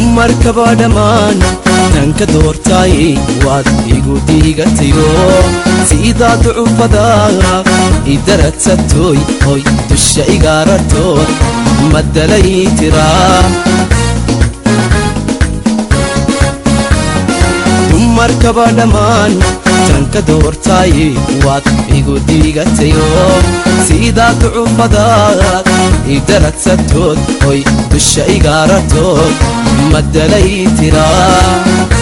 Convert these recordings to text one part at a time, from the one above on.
dumarkaba dhammaan tanka doortay waad igu diigatayo siidaa ducufada idaradsatoy hoy dusha igaaratood madalay tiraa dumarkaba dhammaan tanka doortay waad igu diigatayo siidaa ducufadaad idaradsatood hoy dusha igaaratood madalay tiraa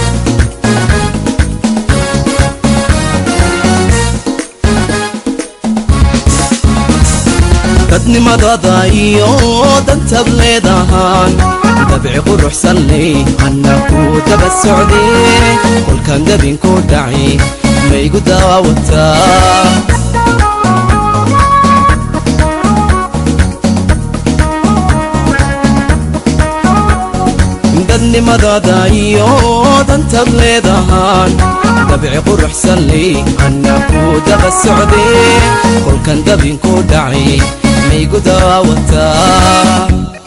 dadnimadada iyo dantaad leedahaan dabci quruxsan ley anna ku daba socdee kolkaan dabinku dhacay maygu daawataa dadnimadada iyo dantaad leedahaan dabci quruxsan ley anna ku daba socdee kolkan dabinku dhacay maygu daawataa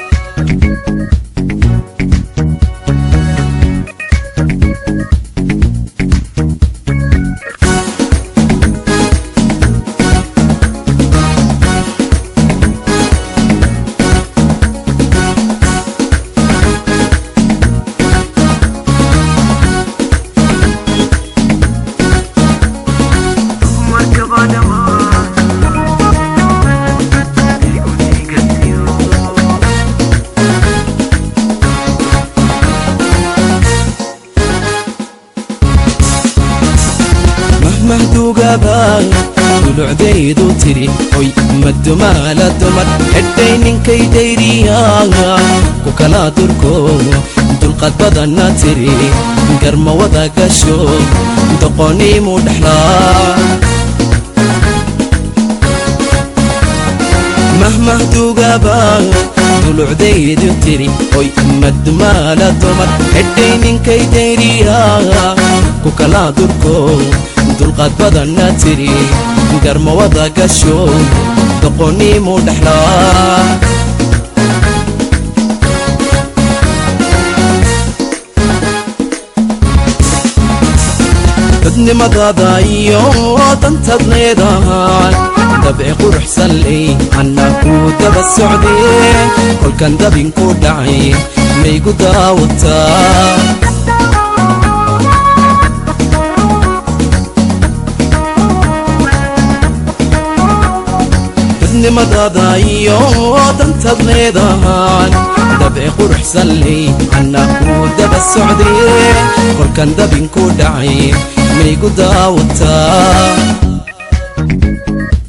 mahduugaba dulucdaydu tiri hoy madumaala dumar xedhay ninkay dayriyaa ku kala durko dulqad badanna tiri garma wada gasho doqoniimu dhexlaa mahmahduugaba dulucdaydu tiri hoy madumaala dumar xedhay ninkay dayriyaa ku kala durko dulqaad badanna tiri garma wada gasho doqoniimu dhexlaa dadnimadada iyo dantaad leedahaan dabci quruxsan ley anna ku daba socdee kolkan dabinku dhacay maygu daawataa dadnimadada iyo dantaad leedahaan dabci quruxsan ley anna ku daba socdee kolkan dabinku dhacay maygu daawataa